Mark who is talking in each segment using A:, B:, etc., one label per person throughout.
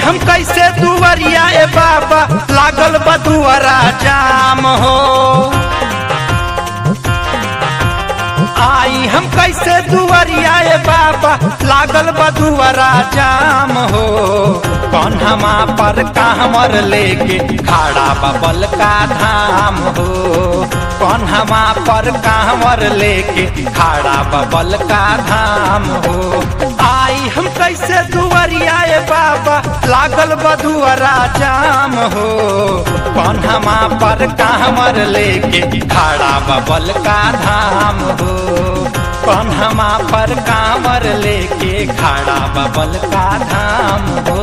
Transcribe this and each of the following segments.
A: हम कैसे दुवरिया ए बाबा लागल बदुअरा जाम हो आई हम कैसे दुवरिया ए बाबा लागल बदुअरा जाम हो कन्हमा पर कांवर लेके खड़ा बबल का धाम हो कन्हमा पर कांवर लेके खड़ा बबल का धाम हो आई हम कैसे दुवरिया ए बाबा लागल बदुअरा जाम हो कन्हमा पर कांवर लेके खड़ा बबल का धाम हो कन्हमा पर कांवर लेके खड़ा बबल का धाम हो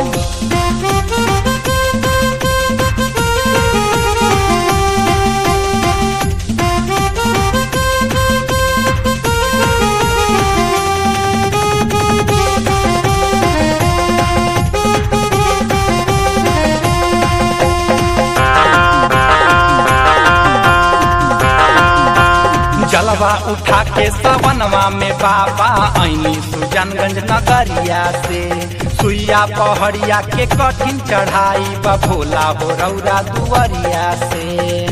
A: जलवा उठा के सवनवा में बाबा ऐनी सुजनगंज नगरिया से सुइया पहड़िया के कठिन चढ़ाई बा भोला हो रौरा दुवरिया से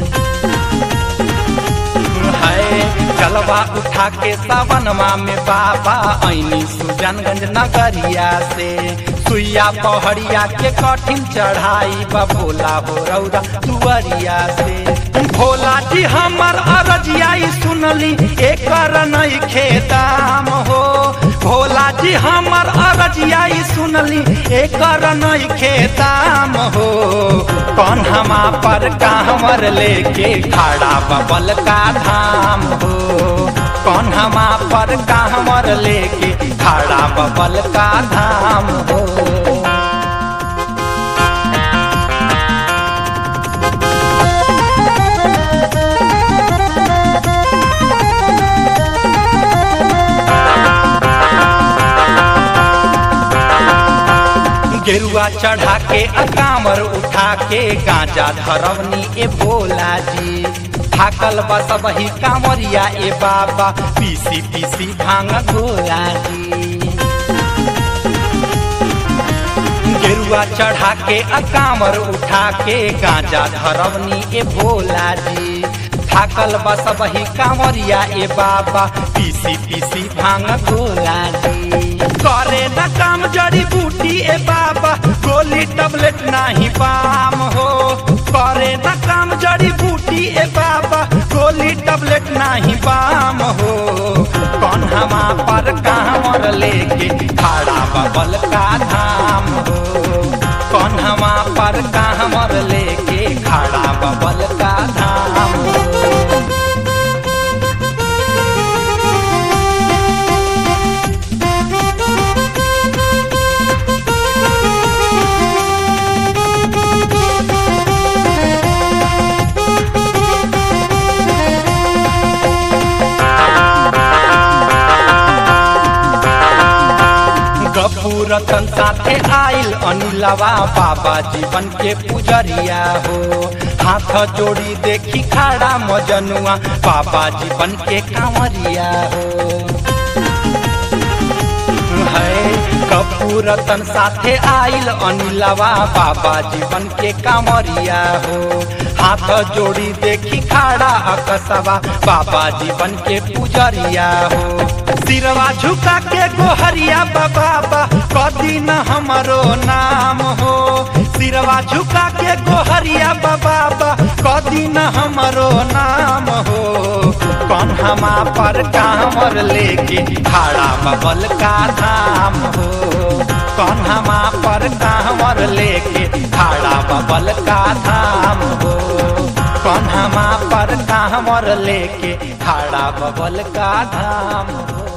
A: है जलवा उठा के सवनवा में बाबा ऐनी सुजनगंज नगरिया से सुइया पहड़िया के कठिन चढ़ाई बा भोला हो रौरा दुवरिया से भोला जी हमर अरजिया सुनली एकर नहीं खेदाम हो भोला जी हमर अरजिया सुनली एकर नहीं खेदाम हो कन्हमा पर कांवर लेके खड़ा बबल का धाम हो कन्हमा पर कांवर लेके खड़ा बबल का धाम हो गेरुआ चढ़ा के अकामर उठा के गांजा धरवनी ए भोला जी थाकल बस वही कांवरिया ए बाबा पीसी पीसी भांग गोला जी गेरुआ चढ़ा के अकामर उठा के गांजा धरवनी ए भोला जी थाकल बस वही कांवरिया ए बाबा पीसी पीसी भांग गोला जी करे न काम जड़ी बूटी ए बाबा गोली टबलेट नाही पाम हो करे न काम जड़ी बूटी ए बाबा गोली टबलेट नाही पाम हो कन्हमा पर कांवर लेके खड़ा बबल का धाम हो कन्हमा पर कांवर लेके खड़ा बबल का धाम हो रतन साथे आइल अनिलवा बाबा जीवन के पुजरिया हो हाथ जोड़ी देखी खड़ा मजनुआ बाबा जीवन के कांवरिया हो है कपूरतन साथे आइल अनिलवा बाबा जीवन के कांवरिया हो हाथ जोड़ी देखी खड़ा अकसवा बाबा जीवन के पुजरिया हो सिरवा झुका के गोहरिया बाबा कदी न हमरो नाम हो सिरवा झुका के गोहरिया बाबा कदी न हमरो नाम हो कन्हमा पर कांवर लेके खड़ा बबल का धाम हो कन्हमा पर कांवर लेके खड़ा बबल का धाम हो कन्हमा पर कांवर लेके खड़ा बबल का धाम हो